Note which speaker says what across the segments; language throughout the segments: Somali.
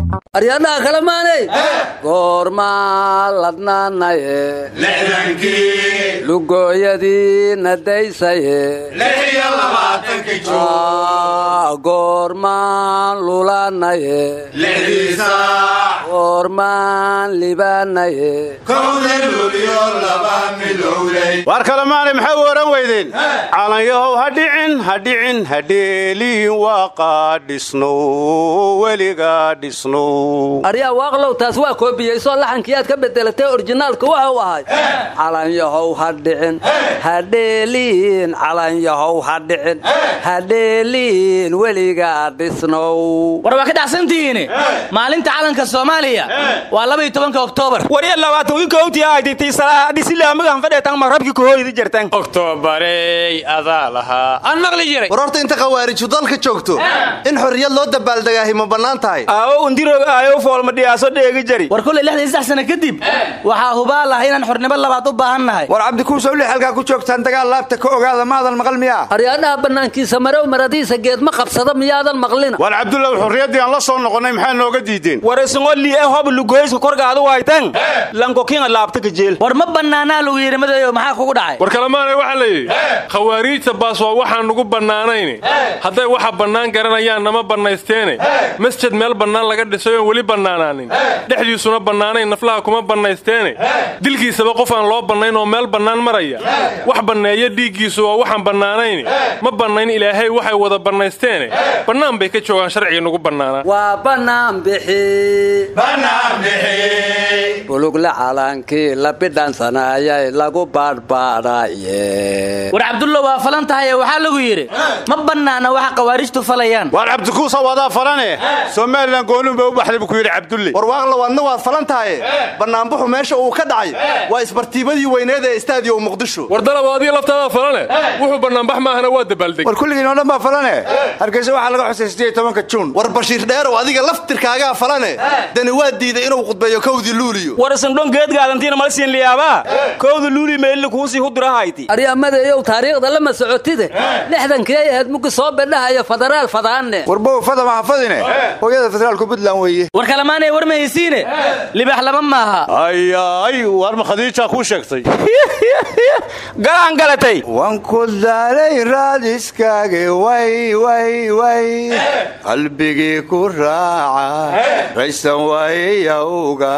Speaker 1: aryadhaha kale maanay goormaa ladnaanaye
Speaker 2: lixdankii
Speaker 1: lugooyadii nadaysaye
Speaker 2: lix iyo labaatanki
Speaker 1: goormaan lulaanaye
Speaker 2: lixdii saac
Speaker 1: goormaan libaanaye
Speaker 2: kowda luulyo laba midowday
Speaker 3: war kale maanay maxay u ohan weydeen calanyahow ha dhicin ha dhicin ha dheeliin waaqaa dhisnow weligaa dhisnow
Speaker 1: aryaa waaqlow taas waa koobiyeysoo laxankii aad ka bedelatay orjinaalka waxa uu ahay calanyahow ha dhicin ha dheeliin calanyahow ha dhicin ha dheeliin weligaa dhisnow
Speaker 4: war waa ka dhacsantihiine maalinta calanka soomaaliya waa laba iyo tobanka oktoobar
Speaker 5: warya labaatan kowtii ayditay salaadhisilaamagan fadheetan marabki kohooydi jirtan
Speaker 3: oktoobarey adaa lahaa
Speaker 4: aan maqli jiray
Speaker 6: war horta inta khawaariju dalka joogto in xorriyad loo dabaaldegaahi ma bannaan tahay
Speaker 5: aawo undiroog aayo foolma dhiyaaso dheegi jari
Speaker 4: war kulley lixdan iyo saddex sano kadib waxaa hubaal ah inaan xornimo labaad u baahan nahay
Speaker 7: war cabdikuusow li halkaa ku joogtaan dagaal laabta ka ogaada maadan maqal miyaa
Speaker 1: aryaadhaha bannaankiisa marow maradiisa geed ma qabsada miyaadan maqlina
Speaker 3: war cabdullaw xurriyaddii aan la soo noqonnay maxaa nooga diideen
Speaker 5: war isngoo li'e hob lugoyska korgaadu waytan lankokinga laabta kajeel
Speaker 4: war ma bannaanaa lagu yidhi madayo maxaa kugu dhacay
Speaker 8: war kalemaanay waxaa la yidhi khawaariijta baas waa waxaan nugu bannaanayne hadday waxa bannaan garanayaan nama bannaysteene masjid meel bannaan laga dhisay oon weli bannaanaanin dhexdiisuna bannaanayn naflaha kuma bannaysteene dilkiisaba qof aan loo bannayn oo meel bannaan maraya wax banneeya dhiiggiisu waa waxaan bannaanayne ma bannayn ilaahay waxay wada bannaysteene bannaan bay ka joogaan sharciga nugu bannaanaa
Speaker 1: waa bannaan bixi
Speaker 2: bannaan bixi
Speaker 1: bulugle calankii la bidhansanayay lagu baadhbaadhaye
Speaker 4: war cabdullo waa falan tahaye waxaa lagu yidhi ma bannaana waxa khawaarijtu falayaan
Speaker 3: waar cabdikuusa wadaa falane somalilan goonun bay u baxday buu ku yidhi cabdulle
Speaker 6: war waaqlow adna waad falan tahaye bannaanbuxu meesha uu ka dhacay waa isbartiibadii weyneed ee istaadiyo muqdisho
Speaker 8: war dalaba adiga laftaada falane wuxuu bannaanbax maahana waa dabaaldeg
Speaker 7: war kulligiinoo dhan baa falane hargeysa waxaa laga xusay siddeed tobanka juun
Speaker 6: war bashiir dheerow adiga laftirkaagaa falane dani waa diiday inuu khudbeeyo kowdii luuliyo
Speaker 5: war isandhon geedgaadantiina mala siin liyaabaa kowda luuli meelli kuusii hudurahayti
Speaker 1: aryamadeeyow taariikhda lama socotide lixdankii ay ahayd mugi soo bedhahayo federaal fadaanne
Speaker 7: warbow fada mahafadine hooyada federaalku puntland weeye
Speaker 4: war kalemaanay war ma haysiine libaax laba maaha
Speaker 3: ayay waar ma khadiijaa kuu sheegtay
Speaker 5: galaan galatay
Speaker 7: wanku daalay raadiskaage way way way qalbigii ku raaca raysan waayayawga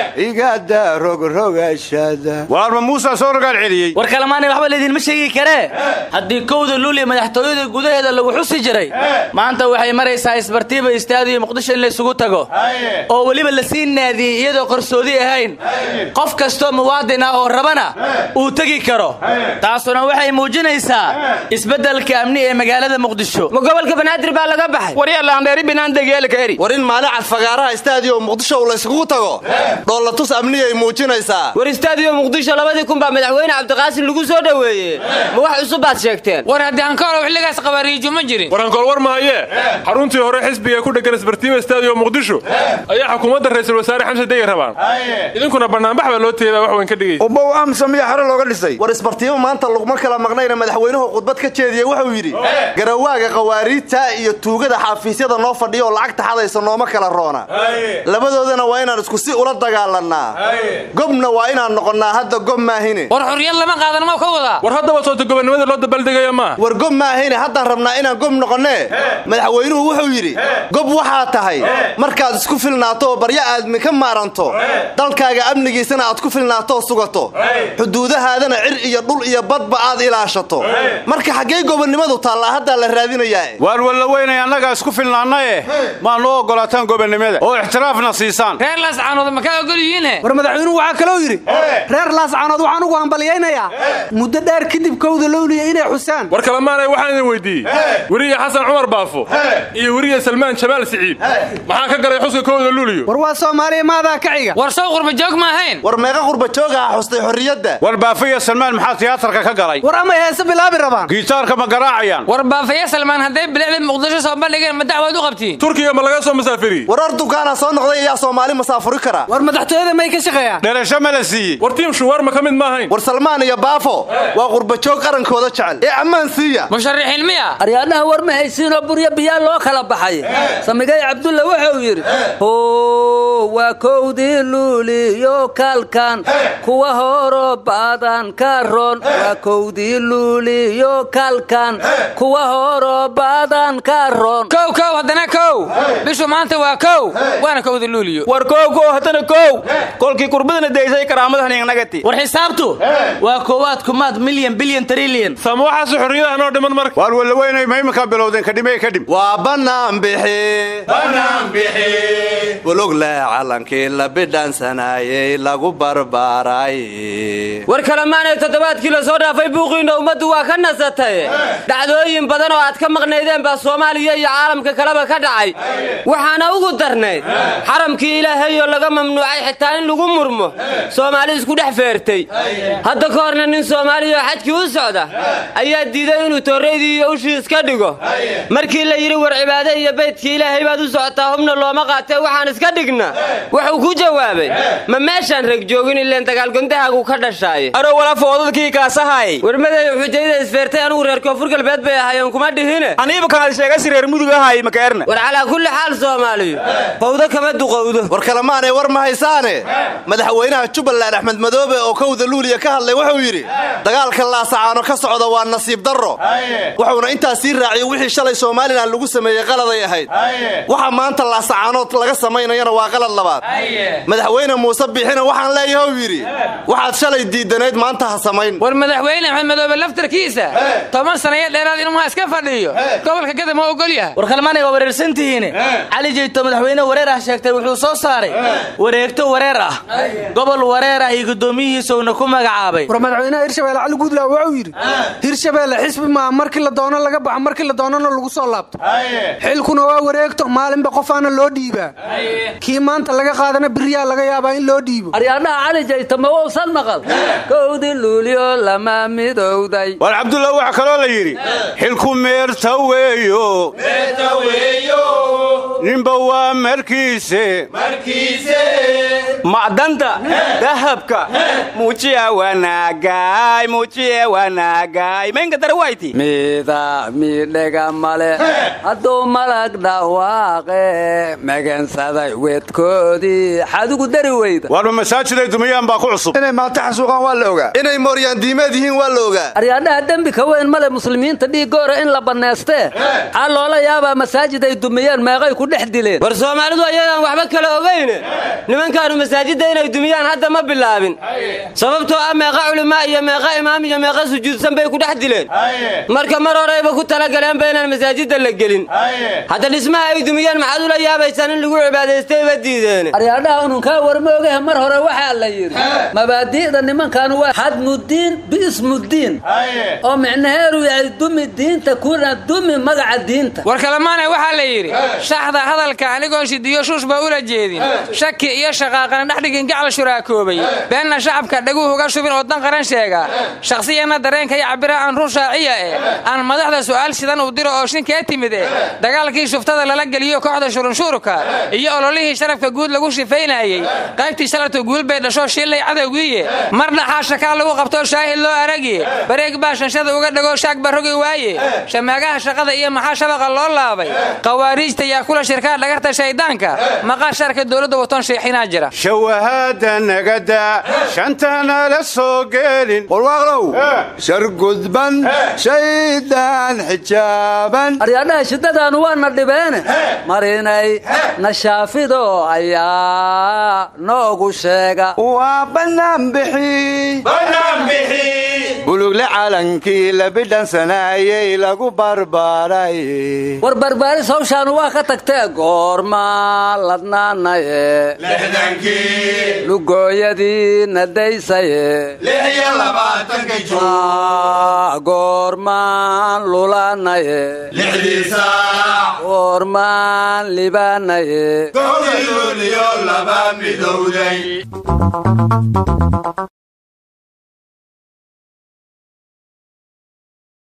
Speaker 7: igada rogrogashada
Speaker 3: waarma muusaa soo rogaal celiyey
Speaker 4: war kalemaanay waxba laydinma sheegi karee haddii kowda luuliya madaxtooyada gudaheeda lagu xusi jiray maanta waxay maraysaa isbartiiba istaadiyo muqdisho in laysugu tago oo weliba la sii naadiyey iyadoo qarsoodi ahayn qof kastoo muwaadin ah oo rabana uu tegi karo taasuna waxay muujinaysaa isbeddelka amni ee magaalada muqdisho
Speaker 5: ma gobolka banaadir baa laga baxay warya laandheeri binaan degeelka eri
Speaker 6: war in maalin cad fagaaraha istaadiyo muqdisho uu layskugu tago dhoolatus amniyay muujinaysaa
Speaker 5: war istaadiyo muqdisho labadii kun baa madaxweyne cabdiqaasim lagu soo dhoweeyey ma wax cusub baad sheegteen
Speaker 9: war haddii hankoolow xilligaas qabariijo ma jirin
Speaker 8: war hankool war mahayee xaruntii hore xisbiga ee ku dheggan isbartiima istaadiyo muqdisho ayaa xukuumadda ra'iisul wasaare xamse degey rabaan idinkuna bannaanbax baa loo teedaa wax weyn ka dhigay
Speaker 7: ubow amsa miya xero looga dhisay
Speaker 6: war isbartiimo maanta laguma kala maqnayna madaxweynuhu khudbad ka jeediyey wuxuu yidhi garawaaga khawaariijta iyo tuugada xafiisyada noo fadhiya oo lacagta xadaysa nooma kala roona labadoodana waa inaan isku si ula dagaalannaa gobna waa inaan noqonnaa hadda gob maahine
Speaker 9: war xorriyad lama qaadan ma ka wadaa
Speaker 8: war haddaba soota gobonnimada loo dabaaldegaya maaha
Speaker 6: war gob maahine haddaan rabnaa inaan gob noqonnee madaxweynuhu wuxuu yidhi gob waxaa tahay markaad isku filnaato oo baryo aadmi ka maaranto dalkaaga amnigiisana aad ku filnaatoo sugato xuduudahaadana cir iyo dhul iyo badba aad ilaashato marka xaggee gobonnimadu taallaa haddaa la raadinayaa
Speaker 3: waar walla weynay annagaa isku filnaannaye maa noo oggolaataan gobonnimada oo ixtiraafna siisaan
Speaker 9: reer laascaanood ma ka ogol yihiine
Speaker 10: war madaxweynuhu waxaa kaloo yidhi reer laascaanood waxaan ugu hambalyaynayaa muddo dheer kadib kowda lowliya inay xusaan
Speaker 8: war kalemaanay waxaan idin weydiiyey weriye xasan cumar baafo iyo weriye salmaan jamaal siciid maxaa ka galay xuska kowda luuliyo
Speaker 10: war waa soomaaliya maadaa ka xiga
Speaker 9: war sow qurba joog ma ahayn
Speaker 6: war meeqa qurba joogaha xustay xorriyadda
Speaker 3: war baafo iyo salmaan maxaa tiyaatarka ka galay
Speaker 10: war amay heese bilaabi rabaan
Speaker 3: gitaarka ma garaacayaan
Speaker 9: war baafaya salmaan hadday bilicda muqdisho soo bandhigeen ma dacwaad u qabtiin
Speaker 8: turkiga ma laga soo masaafiriyey
Speaker 6: war ordu afgaana soo noqday ayaa soomaali masaafuri kara
Speaker 10: war madaxtooyada may ka shaqeeyaan
Speaker 3: dherasho ma la siiyey
Speaker 8: war tiim shuwaarma ka mid ma ahayn
Speaker 6: war salmaan iyo baafo waa qurbajoog qarankooda jecel ee ammaan siiya
Speaker 9: musharaxiin miya
Speaker 1: aryaadhaha war ma haysiinoo buryo biyaa loo kala baxay samigay cabdulla wuxuu yidhi ho waa kowdii luuliyo kaalkan kuwa horo badan ka roon waa kowdii luuliyo kaalkan kuwa horo badan ka roon
Speaker 9: kow kow haddana kow bishu maanta waa kow waana kowda luuliyo
Speaker 4: war kow kow haddana kow kolkii kurbadana daysay karaamadan ingnagati war xisaabtu waa koowaad kumaad milyan bilyan trilyan
Speaker 8: sama waxaasu xorriyadaha noo dhiman marka
Speaker 3: waar wallaweynay ma iminkaa bilowdeen kadhimey kadhim
Speaker 6: waa bannaan bixi
Speaker 2: bannaan bixi
Speaker 6: bulugle calankii la bidhaansanayey lagu barbaaray
Speaker 5: war kalemaanay toddobaadkii la soo dhaafay buuqiinna ummaddu waa ka nasatay dhacdooyin badan oo aad ka maqnaydeen baa soomaaliya iyo caalamka kaleba ka dhacay waxaana ugu darnayd xaramkii ilaahayoo laga mamnuucay xitaa in lagu murmo soomaali isku dhex feertay hadda ka horna nin soomaaliya oo xajkii u socda ayaa diiday inuu tooraydii iyo ushii iska dhigo markii la yidhi war cibaade iyo baydkii ilaahay baad u socotaa hubna looma qaatee waxaan iska dhigna wuxuu ku jawaabay ma meeshaan reg joogin ileen dagaalgondahaagu ka dhashaaye
Speaker 4: aro wala foodadkii kaasahay
Speaker 5: warmaday xujayda isfeertay anugu reer koonfur galbeed bay ahaayeen kuma dhihine
Speaker 4: aniiba kaad sheegasi reer mudug ahay makaerna
Speaker 5: war calaa kulli xaal soomaaliyu fawdo kama duqowdo
Speaker 6: war kalemaanay war ma haysaane madaxweynaha jubbaland axmed madoobe oo kowda luuliya ka hadlay wuxuu yidhi dagaalka laasacaano ka socda waa nasiib darro wuxuuna intaas sii raaciyey wixii shalay somalilan lagu sameeyey qaladay ahayd waxa maanta laasacaanood laga samaynayana waa qalad labaad madaxweyne muuse biixina waxaan leeyahay uu yidhi waxaad shalay diidanayd maanta ha samayn
Speaker 9: war madaxweyne axmed madoobe laftarkiisa toban sanayo dheeraad inuu iska fadhiyo gobolka gada ma ogol yahay
Speaker 4: war kalmaanay waa wareersantihiin cali jeyto madaxweyne wareer ah sheegtay wuxuu soo saaray wareegto wareer ah gobol wareer ah iyo guddoomiyihiisuna ku magacaabay
Speaker 10: war madaxweynaha hirshabeelle cali guudlaaw wuxuu yidhi hirshabeelle xisbi maaha markii la doono laga baxo markii la doonana lagu soo laabto xilkuna waa wareegto maalinba qofaana loo dhiibaa kii maanta laga qaadana biriyaa laga yaabaa in loo dhiibo
Speaker 1: aryaadhaha cali jayta ma wowsan maqal kowdii luuliyo lama midowday
Speaker 3: waar cabdulla waxaa kaloo la yidhi xilku meerta weeyo ninba waa markiise
Speaker 2: markiise
Speaker 4: macdanta dahabka muujiya wanaagay muujiya wanaagay maynka darawayti
Speaker 1: mida midhega male hadduu malag dhawaaqe magansaday weedkoodii xadugu dari weyda
Speaker 3: waarba masaajiday dumiyaan baa ku cusub
Speaker 7: inay maanta xasuuqaan waa la ogaa
Speaker 6: inay mooryaan diimeed yihiin waa la ogaa
Speaker 1: aryaadhaha dembi ka weyn male muslimiinta dhiiggoora in la bannaystee xaa loola yaabaa masaajid ay dumiyeen meeqay ku dhex dileen
Speaker 5: war soomaalidu ayagaan waxba kala ogayne nimankaanu masaajidda inay dumiyaan hadda ma bilaabin sababtoo ah meeqa culimaa iyo meeqa imaam iyo meeqa sujuudsan bay ku dhex dileen marka mar horeyba ku talagaleenba inaan masaajidda la gelin hadda dhismaha ay dumiyeen maxaad ula yaabaysaan in lagu cibaadaystayba diideen
Speaker 1: aryaadhaha ununkaa warmoogaha mar hore waxaa la yidhi mabaadi'da nimankan waa xadmudiin biismudiin oo micnaheedu yahay dumi diinta kuna dumi magaca diinta
Speaker 9: war kalemaanay waxaa la yidhi shaxda hadalka anigoon shidiyo shuushba ula jeedin shaki iyo shaqaaqana dhexdhigin gacal shuraakoobay beenna shacabka dhaguhu uga shubin oo dan qaran sheega shakhsiyanna dareenka iyo cabira aan run shaaciya eh aan madaxda su'aal sidan uu diro oo shinkee timid eh dagaalkii shuftada lala geliyo kooxda shurunshuurka iyo ololihii sharafka guud lagu shifaynayey qaybtii shalartu guul bay dhasho shillay cadowgiiye marna xaashakaa lagu qabtoo shaahid loo aragiye bareeg baa shanshada uga dhagoo shaag ba rogi waaye shamaagaha shaqada iyo maxaa shabaqa loo laabay qawaariijta yaa kula shirkaa dhagarta shayddaanka maqaa sharka dowladda watoon sheexinaa jira
Speaker 3: shawahaada nagada shantana la soo gelin
Speaker 7: warwaaqlow shar gudban shaydaan xijaaban
Speaker 1: aryaadhaha shiddadaanu waana dhibeene marinay nashaafido ayaa noogu sheega
Speaker 7: waa bannaan bixi
Speaker 2: bannaan bixi
Speaker 7: bulugle calankii la bidhansanayey lagu barbaaray
Speaker 1: war barbaaris hawshaanu waa ka tagtee goorma ladnaanaye
Speaker 2: lixdankii
Speaker 1: lugooyadii nadaysaye
Speaker 2: lix iyo labaatanka juun
Speaker 1: goormaan lulanaye
Speaker 2: lixdii saac
Speaker 1: goormaan libaanaye
Speaker 2: kowdii luuliyo laba midowday